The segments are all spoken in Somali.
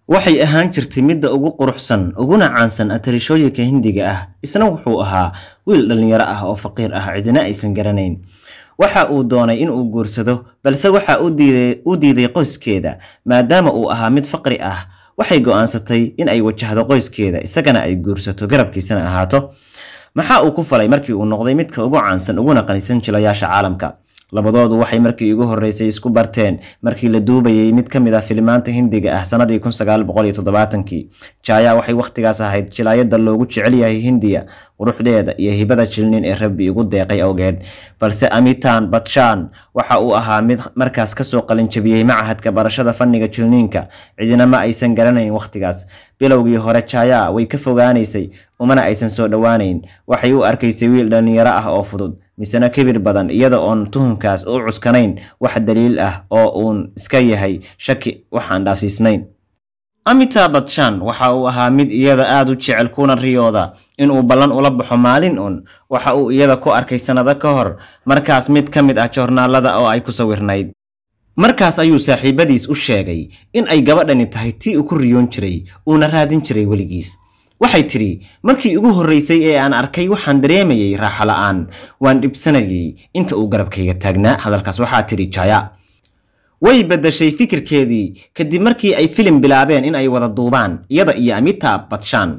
waxay ahaan jirtay midda ugu quruxsan uguna caansan atarishooyinka hindiga ah isna wuxuu ahaa wiil dhallinyaro ah oo faqiir ah cidina aysan garanayn waxa uu doonay in uu guursado balse waxa u diiday qoyskeeda maadaama uu ahaa mid faqri ah waxay go'aansatay in ay wajahdo qoyskeeda isagana ay guursato garabkiisana ahaato maxaa uu ku falay markii uu noqday midka ugu caansan uguna qanisan jilayaasha caalamka labadoodu waxay markii ugu horreysay isku barteen markii la duubayay mid ka mid ah filimaanta hindiga ah sannadii kun sagaal boqol iyo toddobaatankii jaya waxay wakhtigaas ahayd jilaayadda loogu jecel yahay hindiya quruxdeeda iyo hibada jilnin ee rabbi igu deeqay awgeed balse amitan batshan waxa uu ahaa mid markaas kasoo qalinjabiyey machadka barashada fanniga jilniinka cidina ma aysan garanayn wakhtigaas bilowgii hore jaya way ka fogaanaysay umana aysan soo dhowaanayn waxay u arkaysay wiil dhallinyaro ah oo fudud misena kibir badan iyada oon tuhumkaas u cuskanayn wax daliil ah oo uun iska yahay shaki waxaan dhaafsiisnayn amita batshan waxa uu ahaa mid iyada aada u jecel kuna riyooda inuu ballan ula baxo maalin un waxa uu iyada ku arkay sannado ka hor markaas mid ka mid ah joornaalada oo ay ku sawirnayd markaas ayuu saaxiibadiis u sheegay in ay gabadhani tahay tii uu ku riyoon jiray uuna raadin jiray weligiis waxay tidhi markii ugu horraysay ee aan arkay waxaan dareemayay raaxo la'aan waan dhibsanayay inta uu garabkayga taagnaa hadalkaas waxaa tidhi jaya way beddashay fikirkeedii kadib markii ay filim bilaabeen in ay wada duubaan iyada iyo amita batshan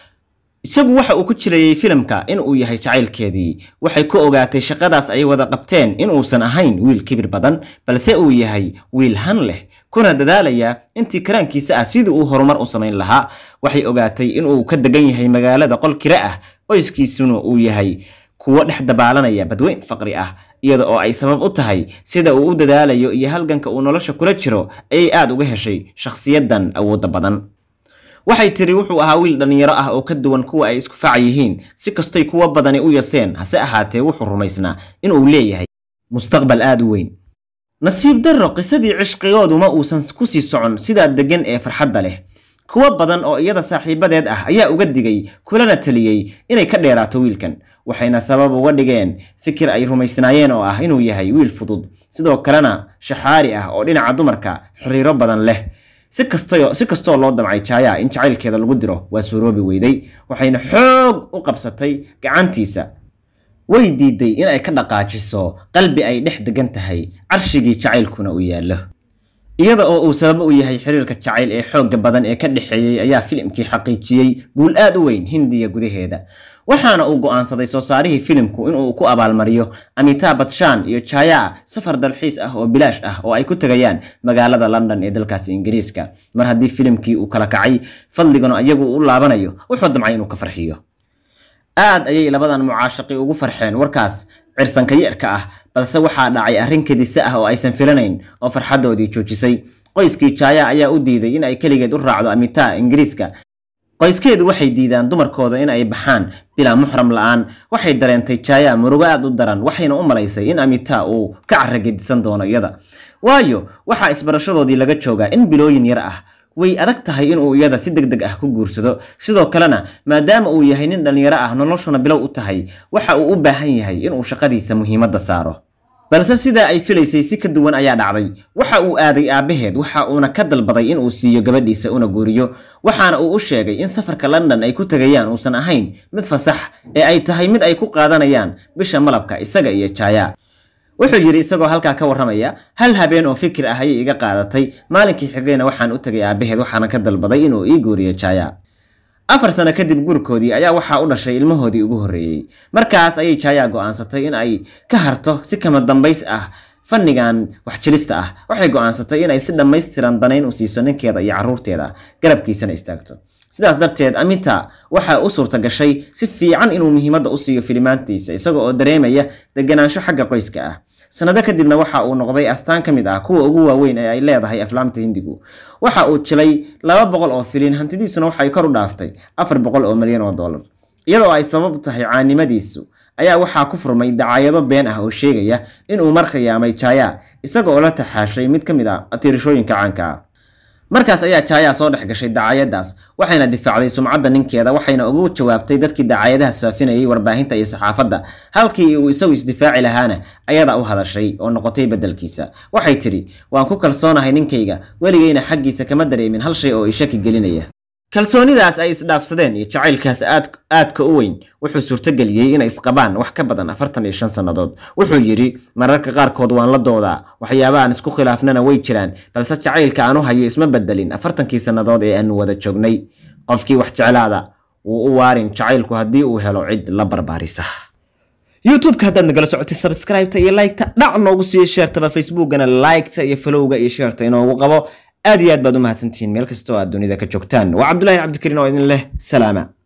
isagu waxa uu ku jirayay filimka in uu yahay jacaylkeedii waxay ku ogaatay shaqadaas ay wada qabteen inuusan ahayn wiil kibir badan balse uu yahay wiil han leh kuna dadaalaya intii karaankiisa ah sidii uu horumar u samayn lahaa waxay ogaatay inuu ka degan yahay magaalada qol kira ah qoyskiisuna uu yahay kuwo dhex dabaalanaya badweyn faqri ah iyada oo ay sabab u tahay sida uu u dadaalayo iyo halganka uu nolosha kula jiro ayay aad uga heshay shakhsiyadan awoodda badan waxay tiri wuxuu ahaa wiil dhallinyaro ah oo ka duwan kuwa ay isku faca yihiin si kastay kuwo badani u yaseen hase ahaatee wuxuu rumaysnaa inuu leeyahay mustaqbal aad u weyn nasiib darro qisadii cishqigoodu ma uusan ku sii socon sidaa deggan ee farxadda leh kuwo badan oo iyada saaxiibadeed ah ayaa uga digay kulana taliyey inay ka dheeraato wiilkan waxayna sabab uga dhigeen fikir ay rumaysnaayeen oo ah inuu yahay wiil fudud sidoo kalena shaxaari ah oo dhinaca dumarka xiriiro badan leh si kastoo loo damcay jaya in jacaylkeeda lagu diro waa suuroobi weyday waxayna xoog u qabsatay gacantiisa way diiday in ay ka dhaqaajiso qalbi ay dhex degan tahay carshigii jacaylkuna uu yaallo iyada oo uu sabab u yahay xiriirka jacayl ee xoogga badan ee ka dhexeeyey ayaa filimkii xaqiijiyey guul aad u weyn hindiya gudaheeda waxaana uu go'aansaday soo saarihii filimku inuu ku abaalmariyo amita batshan iyo jaya safar dalxiis ah oo bilaash ah oo ay ku tegayaan magaalada london ee dalkaasi ingiriiska mar haddii filimkii uu kala kacay fadligana iyagu u laabanayo wuxuu damcay inuu ka farxiyo aad ayay labadan mucaashaqi ugu farxeen warkaas cirsanka yeerka ah balse waxaa dhacay arrin kadisa ah oo aysan filanayn oo farxaddoodii joojisay qoyskii jaya ayaa u diiday in ay keligeed u raacdo amita ingiriiska qoyskeedu waxay diidaan dumarkooda in ay baxaan bilaa muxram la'aan waxay dareentay jaya murugo aad u daran waxayna u malaysay in amita uu ka carragedisan doono iyada waayo waxaa isbarashadoodii laga joogaa in bilooyin yar ah way adag tahay inuu iyada si deg deg ah ku guursado sidoo kalena maadaama uu yahay nin dhallinyaro ah noloshuna bilow u tahay waxa uu u baahan yahay inuu shaqadiisa muhiimadda saaro balse sidaa ay filaysay si ka duwan ayaa dhacday waxa uu aaday aabbaheed waxa uuna ka dalbaday inuu siiyo gabadhiisa una guuriyo waxaana uu u sheegay in safarka london ay ku tegayaan uusan ahayn mid fasax ee ay tahay mid ay ku qaadanayaan bisha malabka isaga iyo jaya wuxuu yidhi isagoo halkaa ka warramaya hal habeen oo fikir ah ayay iga qaadatay maalinkii xigayna waxaan u tegay aabbaheed waxaana ka dalbaday inuu ii guuriyo jaya afar sano kadib guurkoodii ayaa waxaa u dhashay ilmahoodii ugu horreeyey markaas ayay jaya go'aansatay in ay ka harto si kama dambays ah fannigan waxjilista ah waxay go'aansatay inay si dhammaystiran danayn u siiso ninkeeda iyo carruurteeda garabkiisana istaagto sidaas darteed amita waxaa u suurta gashay si fiican inuu muhiimadda u siiyo filimaantiisa isaga oo dareemaya deganaansho xagga qoyska ah sanado kadibna waxa uu noqday astaan ka mid ah kuwa ugu waaweyn ee ay leedahay aflaamta hindigu waxa uu jilay laba boqol oo filin hantidiisuna waxay kor u dhaaftay afar boqol oo milyan oo dollar iyadoo ay sabab u tahay caanimadiisu ayaa waxaa ku furmay dacaayado been ah oo sheegaya inuu mar khiyaamay jaya isaga oo la taxaashay mid ka mid ah atiirashooyinka caanka ah markaas ayaa jaayaa soo dhex gashay dacaayadaas waxayna difaacday sumcadda ninkeeda waxayna ugu jawaabtay dadkii dacaayadahaas faafinayay warbaahinta iyo saxaafadda halkii uu isagu isdifaaci lahaana ayadaa u hadashay oo noqotay beddelkiisa waxay tidhi waan ku kalsoonahay ninkayga weligayna xaggiisa kama dareemin hal shay oo i shaki gelinaya kalsoonidaas ay isdhaafsadeen iyo jacaylkaas aadka u weyn wuxuu suurtogeliyey inay isqabaan wax ka badan afartan iyo shan sannadood wuxuu yidhi mararka qaarkood waan la doodaa waxyaaba aan isku khilaafnana way jiraan balse jacaylka aan u hayo isma bedelin afartankii sannadood ee aanu wada joognay qofkii wax jeclaada wuu u waarin jacaylku haddii uu helo cid la barbaarisa youtubeka haddaad nagala socotay sabscribeta iyo liketa dhac noogu siiya sheertaba facebookana liketa iyo falowga iyo sheerta inoogu qabo aad iyo aad baad u mahadsantihiin meel kasta oo aad dunida ka joogtaan waa cabdulaahi cabdikariin oo idin leh salaama